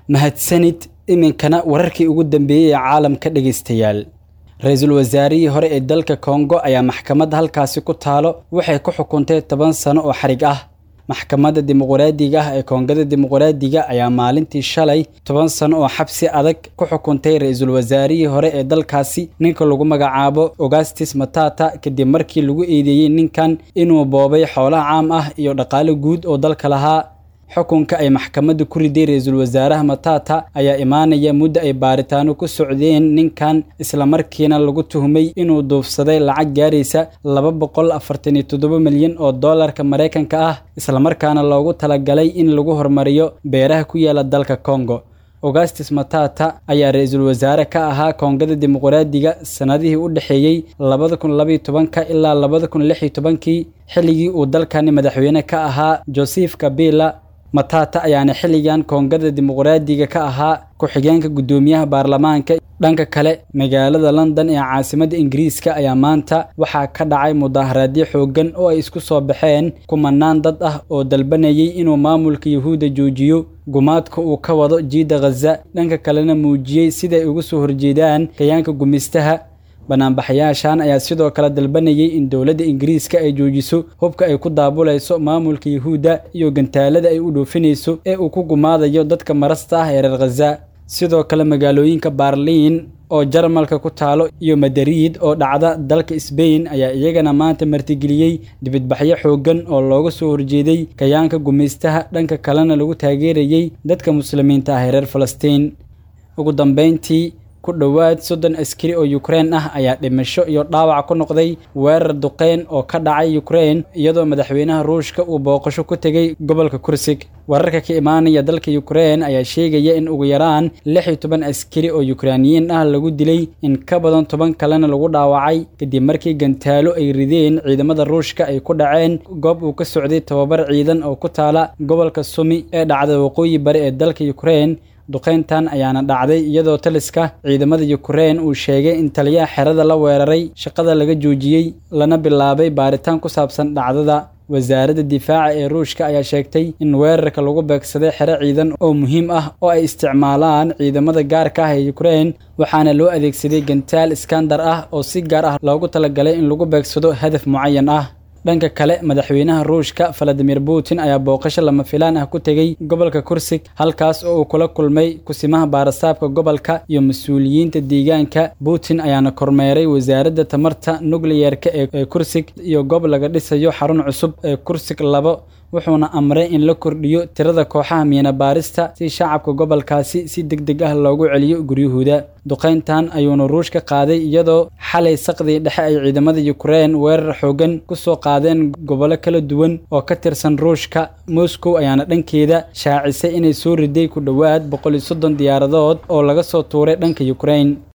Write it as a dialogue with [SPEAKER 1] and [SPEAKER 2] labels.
[SPEAKER 1] mahadsanid iminkana wararkii ugu dambeeyey ee caalamka dhegaystayaal ra-iisul wasaarihii hore ee dalka kongo ayaa maxkamadda halkaasi ku taalo waxay ku xukuntay toban sano oo xarig ah maxkamadda dimuqraadiga ah ee koongada dimuqraadiga ayaa maalintii shalay toban sano oo xabsi adag ku xukuntay ra-iisul wasaarihii hore ee dalkaasi ninka lagu magacaabo augustis matata kadib markii lagu eedeeyey ninkan inuu boobay xoolaha caam ah iyo dhaqaale guud oo dalka lahaa xukunka ay maxkamadda ku riday ra-iisul wasaaraha matata ayaa imaanaya muddo ay baaritaano ku socdeen ninkan islamarkiina lagu tuhmay inuu duufsaday lacag gaaraysa laba boqol afartan iyo toddoba milyan oo doolarka maraykanka ah islamarkaana loogu talagalay in lagu horumariyo beeraha ku yaala dalka kongo augustis matata ayaa ra-iisul wasaare ka ahaa koongada dimuqraadiga sannadihii u dhexeeyey labada kun labaiyo tobanka ilaa labada kun lix iyo tobankii xilligii uu dalkani madaxweyne ka ahaa joseph kabila matata ayaana xilligan koongada dimuqraadiga ka ahaa ku-xigeenka guddoomiyaha baarlamaanka dhanka kale magaalada london ee caasimadda ingiriiska ayaa maanta waxaa ka dhacay mudaaharaadyo xooggan oo ay isku soo baxeen kumanaan dad ah oo dalbanayay inuu maamulka yuhuudda joojiyo gumaadka uu ka wado jiidda khaza dhanka kalena muujiyey siday uga soo horjeedaan kayaanka gumistaha banaanbaxayaashan ayaa sidoo kale dalbanayay in dowladda ingiriiska ay joojiso hubka ay ku daabulayso maamulka yuhuudda iyo gantaalada ay u dhoofinayso ee uu ku gumaadayo dadka marasta ah ee reer khaza sidoo kale magaalooyinka baarliin oo jarmalka ku taalo iyo madariid oo dhacda dalka sbain ayaa iyagana maanta martigeliyey dibadbaxyo xooggan oo looga soo horjeeday kayaanka gumaystaha dhanka kalena lagu taageerayey dadka muslimiinta ah ee reer falastiin ugu dambeyntii ku dhowaad soddon askari oo yukrain ah ayaa dhimasho iyo dhaawac ku noqday weerar duqeyn oo ka dhacay yukrain iyadoo madaxweynaha ruushka uu booqasho ku tegey gobolka kursig wararka ka imaanaya dalka yukrain ayaa sheegaya in ugu yaraan lix iyo toban askari oo yukrainiyiin ah lagu dilay in ka badan toban kalena lagu dhaawacay kadib markii gantaalo ay rideen ciidamada ruushka ay ku dhaceen goob uu ka socday tababar ciidan oo ku taala gobolka sumi ee dhacda waqooyi bari ee dalka yukrain duqeyntan ayaana dhacday iyadoo taliska ciidamada yukrain uu sheegay in taliyaha xerada la weeraray shaqada laga joojiyey lana bilaabay baaritaan ku saabsan dhacdada wasaaradda difaaca ee ruushka ayaa sheegtay in weerarka lagu beegsaday xero ciidan oo muhiim ah oo ay isticmaalaan ciidamada gaarka ah ee yukrain waxaana loo adeegsaday gantaal iskandar ah oo si gaar ah loogu talagalay in lagu beegsado hadaf mucayan ah dhanka kale madaxweynaha ruushka valadimir putin ayaa booqasho lama filaan ah ku tegey gobolka kursig halkaas oo uu kula kulmay kusimaha baarasaabka gobolka iyo mas-uuliyiinta deegaanka putin ayaana kormeeray wasaaradda tamarta nukliyerka ee kursig iyo goob laga dhisayo xarun cusub ee kursig labo wuxuuna amray in la kordhiyo tirada kooxaha miina baarista si shacabka gobolkaasi si deg deg ah loogu celiyo guryahooda duqeyntan ayuuna ruushka qaaday iyadoo xalay saqdii dhexe ay ciidamada yukrain weerar xoogan ku soo qaadeen gobollo kala duwan oo ka tirsan ruushka moscow ayaana dhankeeda shaacisay inay soo riday ku dhowaad boqol iyo soddon diyaaradood oo laga soo tuuray dhanka yukrain